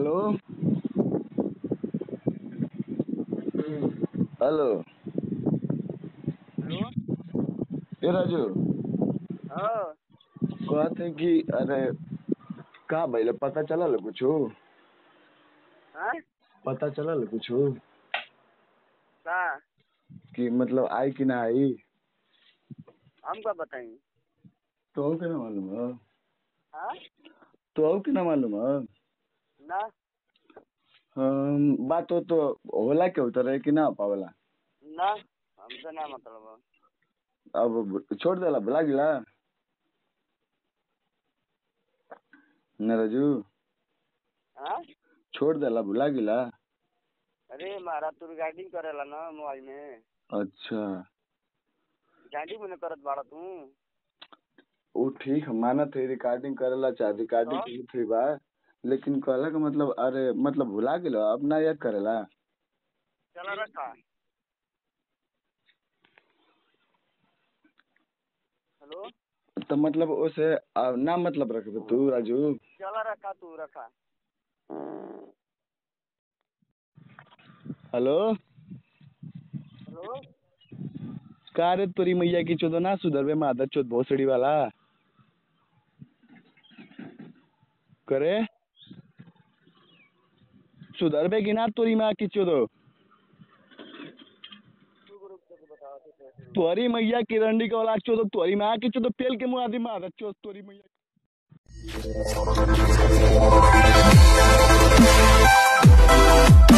Hello hello hello ए राजू हाँ कहते कि अरे का भइल पता चलल कुछो हाँ पता चलल कुछो का कि मतलब आई कि ना आई हम का बताई तो के ना मालूम है हाँ तो के ना मालूम है ना हम, बात हो तो होला के उतर है कि ना पावला ना हमसे ना मतलब है। अब छोड़ देला भुला गिला ना राजू हाँ छोड़ देला भुला गिला अरे मारा तू रिगार्डिंग करेला ना मोबाइल में अच्छा रिगार्डिंग में करत बाड़ा तू वो ठीक है मानत है रिकॉर्डिंग करेला चाहे रिकॉर्डिंग हाँ। की थी बा लेकिन कहला का मतलब अरे मतलब भुला गेलो अब ना याद करेला चला रखा हेलो तो मतलब उसे आ, ना मतलब रख दे तू राजू चला रखा तू रखा हेलो हेलो का रे तोरी मैया की चोदो ना सुधरबे मादर चोद भोसड़ी वाला करे सुधरबे कि ना तोरी माँ की चोदो तू ग्रुप से बताओ तो कैसे तोरी मैया की रंडी का औलाद चोदो तोरी माँ की चोदो पेल के मुँह आदि मादर चोद तोरी मैया